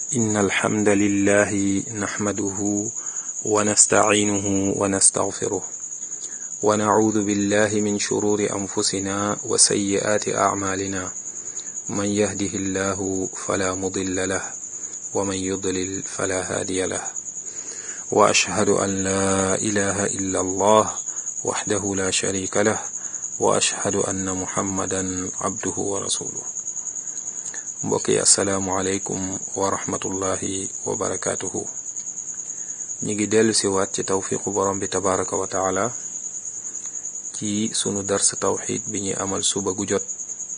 إن الحمد لله نحمده ونستعينه ونستغفره ونعوذ بالله من شرور أنفسنا وسيئات أعمالنا من يهده الله فلا مضل له ومن يضلل فلا هادي له وأشهد أن لا إله إلا الله وحده لا شريك له وأشهد أن محمدا عبده ورسوله mbokk yi asalaamualeykum wa rahmatullahi wa barakaatuhu ñi ngi dellu si waat ci tawfiqu borom bi tabaraka wa taala ci sunu dars tawxid bi ñuy amal suba gu jot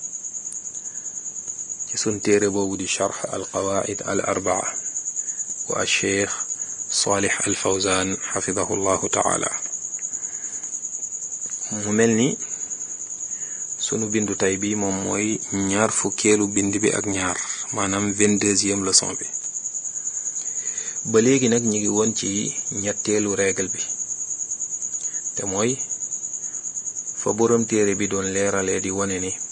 ci sun téere boobu di charx al qawaid al arbaa wa al cheikh salih al fawzan xafidahu llahu taala mu mel ni sunu bindu tey bi moom mooy ñaar fukkeelu bind bi ak ñaar maanaam vingt-deuxième leçon bi ba léegi nag ñu ngi woon ci ñetteelu règle bi te mooy fa boroom téere bi doon leeralee di wane ni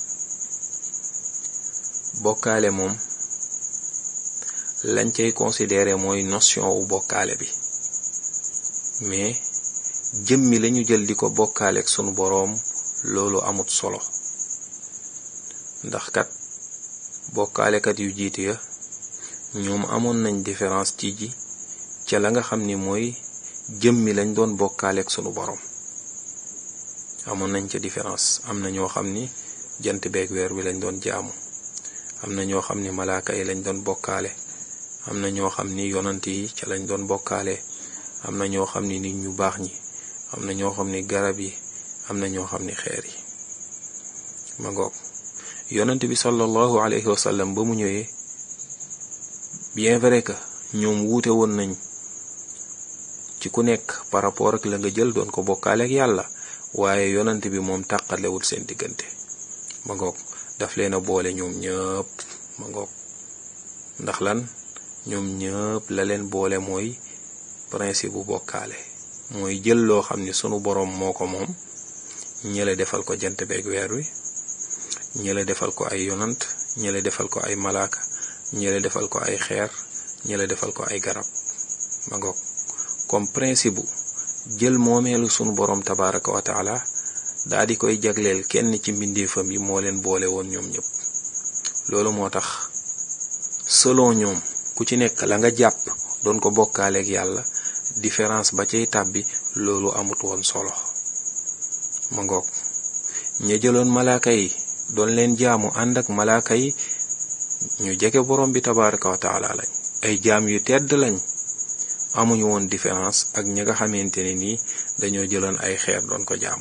bokkaale moom lañ cay considéré mooy notion wu bokkaale bi mais jëmmi lañu jël di ko bokkaale ak sunu boroom loolu amut solo ndax kat bokkaalekat yu jiitu ya ñoom amoon nañ différence ci ji ca la nga xam ni mooy jëmmi lañ doon bokkaaleek sunu borom amoon nañ ca différence am na ñoo xam ni jant beeg weer wi lañ doon jaamu am na ñoo xam ni malaaka yi lañ doon bokkaale am na ñoo xam ni yonant yi ca lañ doon bokkaale am na ñoo xam ni nit ñu baax ñi am na ñoo xam ni garab yi am na ñoo xam ni xeer yi ma ngoog yonent bi sallallahu alayhi wa sallam ba mu ñëwee bien vrai que ñoom wuute woon nañ ci ku nekk par rapport ak la nga jël doon ko bokkaale ak yàlla waaye yonent bi moom tàqalewul seen diggante ma ngoog daf leen a boole ñoom ñëpp ma ngoog ndax lan ñoom ñëpp la leen boole mooy principe bu bokkaale mooy jël loo xam ni sunu boroom moo ko moom ñële defal ko jant beeg weer wi ñële defal ko ay yonant ñële defal ko ay malaaka ñële defal ko ay xeer ñële defal ko ay garab ma ngoog comme principe bu jël moomeelu sunu boroom tabaraka wa taala daa di koy jagleel kenn ci mbindeefam yi moo leen boole woon ñoom ñëpp loolu moo tax selon ñoom ku ci nekk la nga jàpp doon ko bokkaaleeg yàlla différence ba cay tàbbi loolu amut woon solo ma ngoog ña jëloon malaaka yi doon leen jaamu ànd ak malaaka yi ñu jege borom bi tabaraka wa taala lañ ay jaam yu tedd lañ amuñu woon différence ak ñi nga xamante ne nii dañoo jëloon ay xeer doon ko jaamu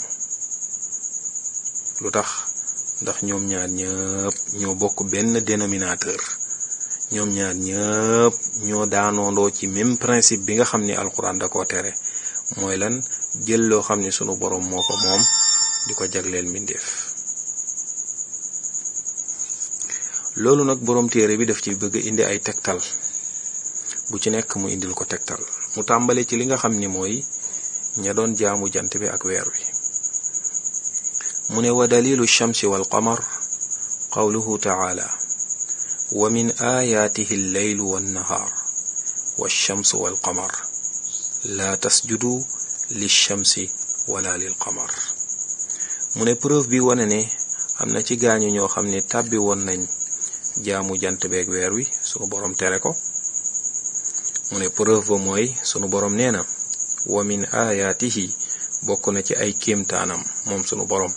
lu tax ndax ñoom ñaar ñëpp ñoo bokk benn dénominateur ñoom ñaar ñëpp ñoo daanoondoo ci même principe bi nga xam ni alxuraan da koo tere mooy lan jël loo xam ni sunu borom moo ko moom di ko jagleel mbindeef loolu nag boroom téere bi daf ci bëgg indi ay tegtal bu ci nekk mu indil ko tegtal mu tàmbale ci li nga xam ni mooy ña doon jaamu jant bi ak weer wi mu ne wa dalilu shamsi wal qamar qawluhu taala wa min ayaatihi alleylu wannahaar walchamsu walqamar laa tasjudu lilchamsi wala lil qamar mu ne preuve bi wane ne am na ci gaañu ñoo xam ne tàbbi woon nañ jaamu jant beeg weer wi sunu boroom tere ko mu ne preuve ba mooy sunu boroom nee na wa min ayaatihi bokk na ci ay kéemtaanam moom sunu boroom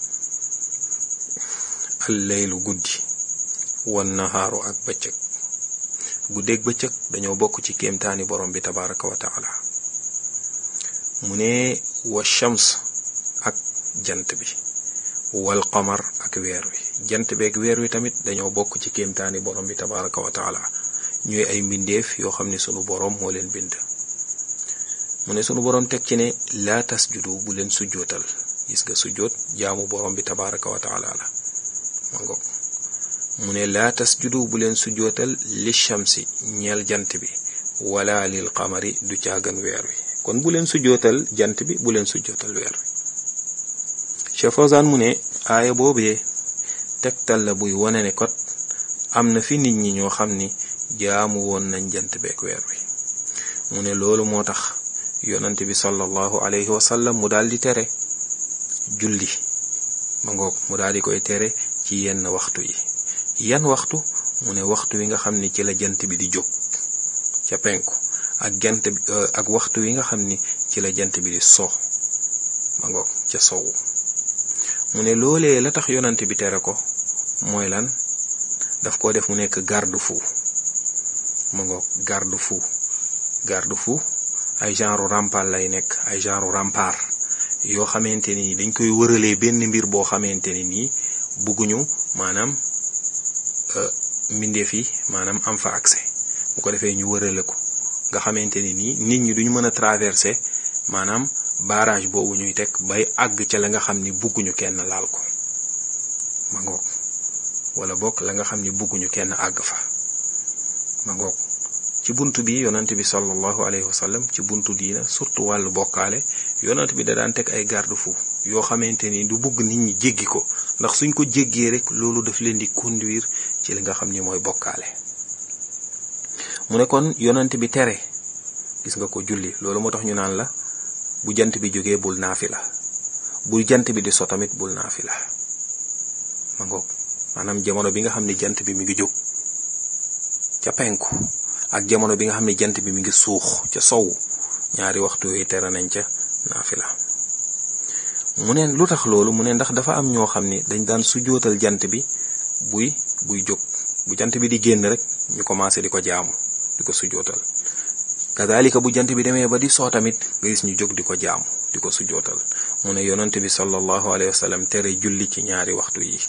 alleylu guddi wan nahaaru ak bëccëg guddeeg bëccëg dañoo bokk ci kéemtaani boroom bi tabaraka wa taala mu ne wa shams ak jant bi wal qamar ak weer wi jant beeg weer wi tamit dañoo bokk ci kéemtaani borom bi tabaraka wa taala ñooy ay mbindeef yoo xam ne sunu borom moo leen bind mu ne sunu borom teg ci ne laa tasjudu bu leen sujjootal gis nga sujjoot jaamu borom bi tabaraka wa taala la ma ngoog mu ne laa tasjudu bu leen sujjootal li shamsi ñeel jant bi wala lil qamari du caagan weer wi kon bu leen sujjootal jant bi bu leen sujjootal weer wi Cheikh Fawzan mu ne aaya boobee tegtal la buy wane ne kot am na fi nit ñi ñoo xam ni jaamu woon nañ jant beek weer wi mu ne loolu moo tax yonante bi sallallahu alayhi wa sallam mu daal di tere julli ma ngoog mu daal di koy tere ci yenn waxtu yi yan waxtu mu ne waxtu wi nga xam ni ci la jant bi di jóg ca penku ak jant bi ak waxtu wi nga xam ni ci la jant bi di so ma ngoog ca sowu mu ne loolee la tax yonante bi tere ko mooy lan daf ko def mu nekk garde-fou ma ngoog garde-fou garde-fou ay genre rempart lay nekk ay genre rempart yoo xamante ni dañ koy wëralee benn mbir boo xamante ni nii bugguñu maanaam mbindeef yi maanaam am fa accès bu ko defee ñu wërale ko nga xamante ni nii nit ñi duñu mën a traverser maanaam barrage boobu ñuy teg bay àgg ca la nga xam ni bugguñu kenn laal ko ma ngoog wala bokk la nga xam ni bugguñu kenn àgg fa ma ngoog ci buntu bi yonant bi sallallahu alayhi wa sallam ci buntu diina surtout wàllu bokkaale yonant bi da daan teg ay garde-fou yoo xamante ni du bugg nit ñi jéggi ko ndax suñ ko jéggee rek loolu daf leen di conduire ci li nga xam ni mooy bokkaale mu ne kon yonant bi tere gis nga ko julli loolu moo tax ñu naan la bu jant bi jógee bul naafi la bu jant bi di so tamit bul naafi la ma ngoog maanaam jamono bi nga xam ne jant bi mi ngi jóg ca penku ak jamono bi nga xam ne jant bi mi ngi suux ca sowu ñaari waxtu yooyu tere nañ ca naafila mu ne lu tax loolu mu ne ndax dafa am ñoo xam ni dañ daan sujootal jant bi buy buy jóg bu jant bi di génn rek ñu commencé di ko jaamu di ko sujootal kadalika bu jant bi demee ba di soo tamit nga gis ñu jóg di ko jaamu di ko sujootal mu ne yonent bi sallallahu alayhi wa sallam tere julli ci ñaari waxtu yi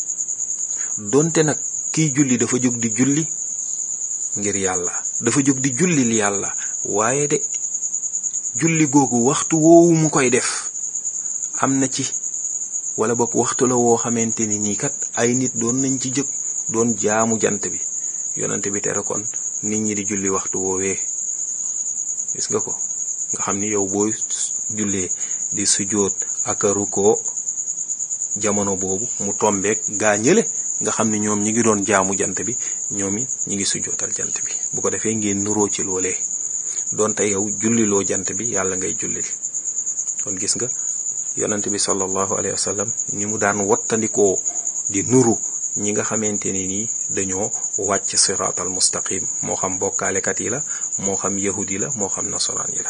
donte nag kiy julli dafa jóg di julli ngir yàlla dafa jóg di jullil yàlla waaye de julli googu waxtu woowu mu koy def am na ci wala boog waxtu la woo xamante ni nii kat ay nit doon nañ ci jóg doon jaamu jant bi yonante bi tere kon nit ñi di julli waxtu woowee gis nga ko nga xam ni yow booy jullee di sujjóot ak rukkoo jamono boobu mu tombeek gaa ñële nga xam ni ñoom ñi ngi doon jaamu jant bi ñoom it ñi ngi sujjootal jant bi bu ko defee ngeen nuroo ci loolee donte yow julliloo jant bi yàlla ngay jullil kon gis nga yonent bi sallallahu alayhi wa sallam ni mu daan wattandikoo di nuru ñi nga xamante ni nii dañoo wàcc siraatal mustaqim moo xam bokkaalekat yi la moo xam yahudi la moo xam nasaraan yi la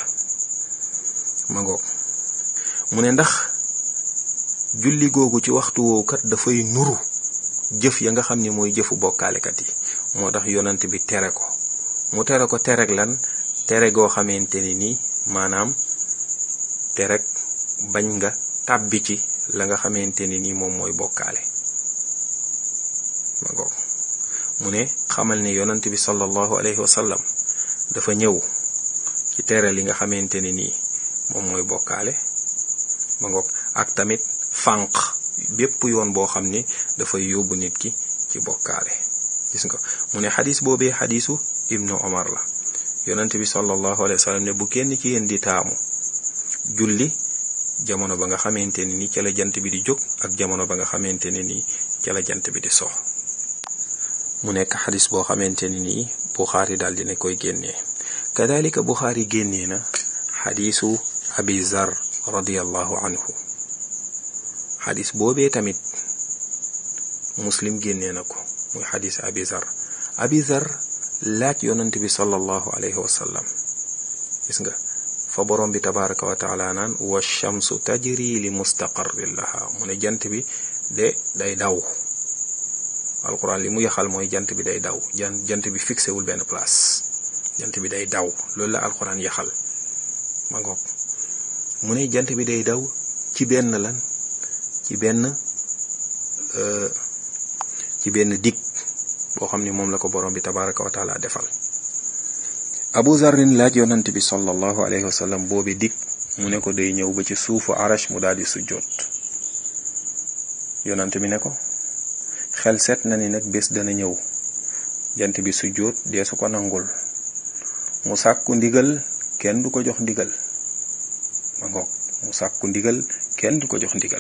ma ngoog mu ne ndax julli googu ci waxtu woowu kat dafay nuru jëf ya nga xam ni mooy jëfu bokkaalekat yi moo tax yonent bi tere ko mu tere ko tereg lan tere goo xamante ni nii maanaam tereg bañ nga tàbbi ci la nga xamante ni nii moom mooy bokkaale ma ngoog mu ne xamal ne yonent bi sallallahu alayhi wa sallam dafa ñëw ci tere li nga xamante ni nii moom mooy bokkaale ma ngoog ak tamit fànq bépp yoon boo xam ni dafay yóbbu nit ki ci bokkaale gis nga mu ne xadis boobee xadisu ibnu omar la yonent bi sallallahu alayhi wa sallam ne bu kenn ci yéen di taamu julli jamono ba nga xamante ne ni ca la jant bi di jóg ak jamono ba nga xamante ne ni ca la jant bi di so mu nekk xadis boo xamante ne nii buxaari daal dina koy génnee kadalika buxaari génnee na xadisu abi zar radiallahu anhu xadis boobee tamit muslim génnee na ko muy xadis abi zar abi zar laaj yonent bi sallallahu alayhi wa sallam gis nga fa borom bi tabaraka wa taala naan wa shamsu tajri li mustaqarrin laha mu ne jant bi de day daw alquran li mu yaxal mooy jant bi day daw jant bi fixé wul benn place jant bi day daw loolu la alquran yaxal ma ngoog mu ne jant bi day daw ci benn lan ci benn ci benn dig boo xam ni moom la ko borom bi tabaraka wa taala defal abu zarrin laaj yonant bi sallallahu alayhi wa sallam boobi dig mu ne ko day ñëw ba ci suufu arash mu daal di sujjoot yonant bi ne ko xel seet na ni nag bés dana ñëw jant bi sujjoot dee su ko nangul mu sàkku ndigal kenn du ko jox ndigal ma ngoog mu sàkku ndigal kenn du ko jox ndigal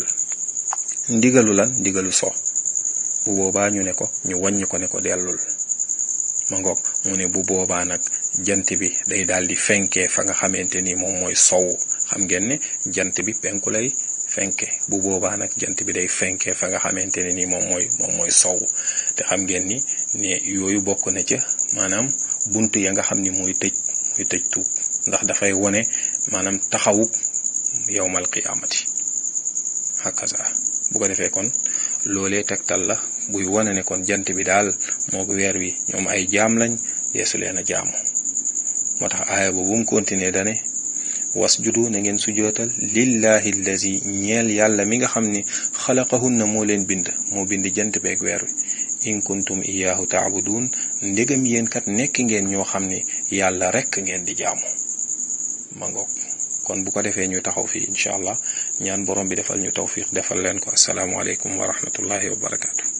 ndigalu lan ndigalu so bu boobaa ñu ne ko ñu wàññi ko ne ko dellul ma ngoog mu ne bu boobaa nag jant bi day daal di fenkee fa nga xamante ni moom mooy sow xam ngeen ne jant bi penku lay fenke bu boobaa nag jant bi day fenkee fa nga xamante ne ni moom mooy moom mooy sow te xam ngeen ni ne yooyu bokk na ca maanaam bunt ya nga xam ni mooy tëj mooy tëj tuub ndax dafay wone maanaam taxawub yowmal qiyaamati hakaza bu ko defee kon loolee tegtal la buy wane ne kon jant bi daal moo weer wi ñoom ay jaam lañ yeesu leen a jaamu moo tax aaya ba bu mu continuer dane wasjudu na ngeen sujootal lillahi allazi ñeel yàlla mi nga xam ni xalaqahunna moo leen bind moo bind jant beeg weer wi in kuntum iyaahu taabudun ndegam yéen kat nekk ngeen ñoo xam ni yàlla rekk ngeen di jaamu ma ngoog kon bu ko defee ñu taxaw fii incha allah ñaan borom bi defal ñu tawfiq defal leen ko asalaamualeykum wa rahmatullahi wa barakaatu.